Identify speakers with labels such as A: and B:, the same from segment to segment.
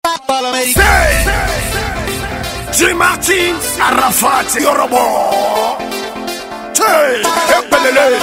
A: J. Martin, Arafat, Yorobo. Hey, Epelele.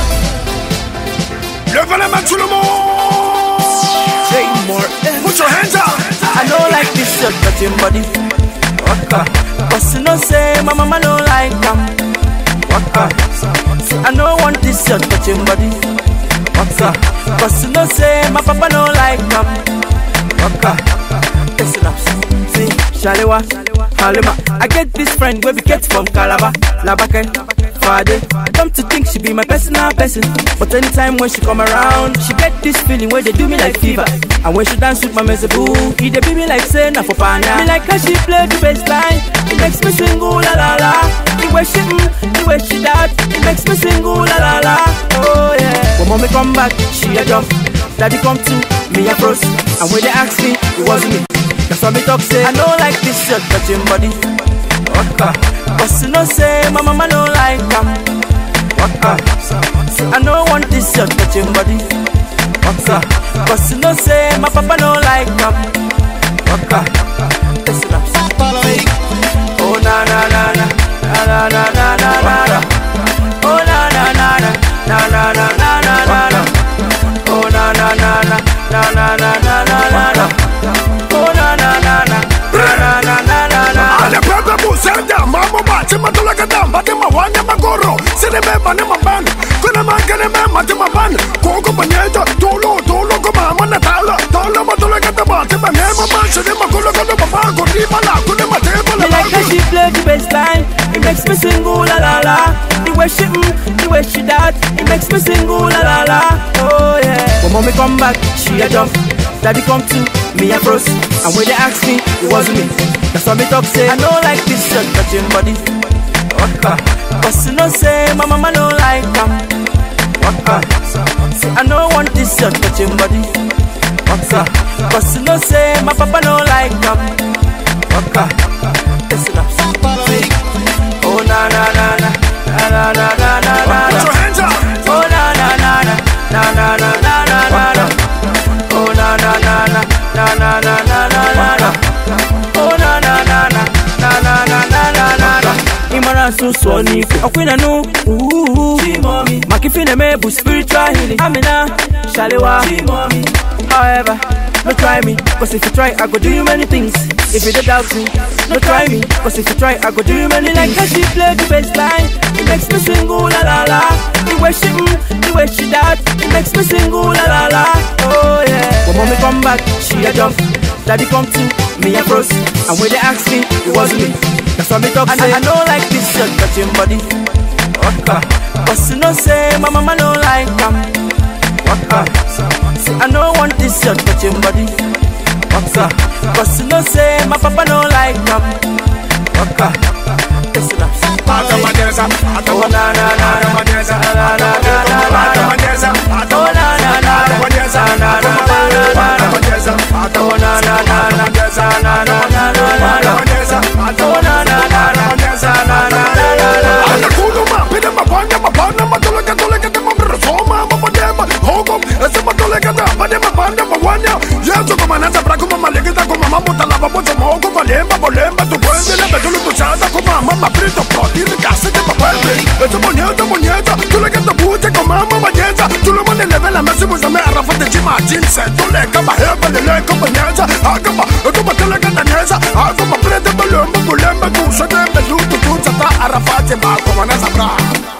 A: Levez la main tout le monde.
B: Say more.
A: Put your hands up.
B: I don't like this shirt touching body. Waka. Cause you know say my mama don't like them. Waka. Say I don't want this shirt touching body. Waka. Cause you know say my papa don't like them. Waka. Listen up. See, Shalewa, Halima. I get this friend where we get from Calabar, Labake, Fade. Come to think she be my personal person. But anytime when she come around, she get this feeling where they do me like fever. And when she dance with my mezebu, he they be me like say na for pana. Me like how she play the bass line, it makes me sing ooh la la la. The way she mm, the way she that, it makes me sing ooh la la la. Oh yeah. When mommy come back, she a jump. Daddy come to me a froze. And when they ask me, it wasn't me. That's why me talk say I don't like this shirt touching body. Waka. Cause you know say my mama don't like them. Waka. Say I don't want this shirt touching body. Waka. Cause you know say my papa don't like them. Waka. Listen up. Oh na na na na na na na na na na na. Oh na na na na na na na na na na na. Oh na na na na na na na na na na na. Oh na na na na na na na na na na.
A: Ale pepe busenda, mamo bache matula kadam, bate mawanya magoro, sine me bane maban, kuna mangene me mate maban, koko banyeja, tolo tolo kuma mana tala, tala matula kadam, bate bane maban, sine makula kada baba, kuri bala, kune mate bala.
B: Me like how she play the bass line. It makes me sing ooh la la la. The way she mm, the way she that, it makes me sing ooh la la la. Oh yeah. When mommy come back, she a jump. Daddy come to me a froze. And when they ask me, it wasn't me. That's why me talk say I don't like this shirt touching body. Waka. Cause you know say my mama don't like them. Waka. Say I don't want this shirt touching body. Waka. Cause you know say my papa don't like them. Waka. Listen up. Oh na na na na na na na na na na
A: Put
B: na.
A: your hands up.
B: Oh na na na na na na na na na na na. Oh na na na na na na na na na na na. Oh na na na na na na na na na na na. Imara sunsun ni ọ̀pinna nu. Makifine mebu spiritual healing. Amina Shalewa. However, no try me, cause if you try, I go do you many things. If you don't doubt me, no try me, cause if you try, I go do you many like how she play the bass line. It makes me sing ooh la la la. The way she mm, the way she that, it makes me sing ooh la la la. Oh yeah. When mommy come back, she a jump. Daddy come to me a froze. And when they ask me, it wasn't me. That's why me talk say I don't like this shirt touching body. Waka. Cause you know say my mama don't like them. Waka. Say I don't want this shirt touching body. Waka. Cause you know say my papa don't like them. Waka. Listen up.
A: Atamadeza,
B: Oh
A: atamadeza,
B: na na na na
A: atamadeza,
B: na na na na na na.
A: atamadeza,
B: Oh na na na na
A: atamadeza,
B: na na na na na na.
A: atamadeza,
B: Oh na na na na na na na na na na na.
A: atamadeza,
B: Oh na na na na
A: atamadeza,
B: na na na na na.
A: Anakuluma, pide mabanya, mabana, matuleka, tuleka, temamira, soma, mabadema, hogom, ese matuleka, da, bade, mabanda, mawanya. Yesu kumanasa, braku, mamalegita, kumama, mutalaba, pocho, mogo, valemba, bolemba, tu puende, lebe, tulu, tuchada, kumama, maprito, proti, ricase, te papuende. Ese monyeta, monyeta, tuleka, te bute, kumama, banyeta, tulu, mane, leve, la mesi, musame, arrafate, chima, jinse, tuleka, baheba, leleka, banyeta, agaba, ekuma, tuleka, danyesa, agaba, prete, bolemba, bolemba, kusate, belutu, tuchata, arrafate, bako, manasa, bra.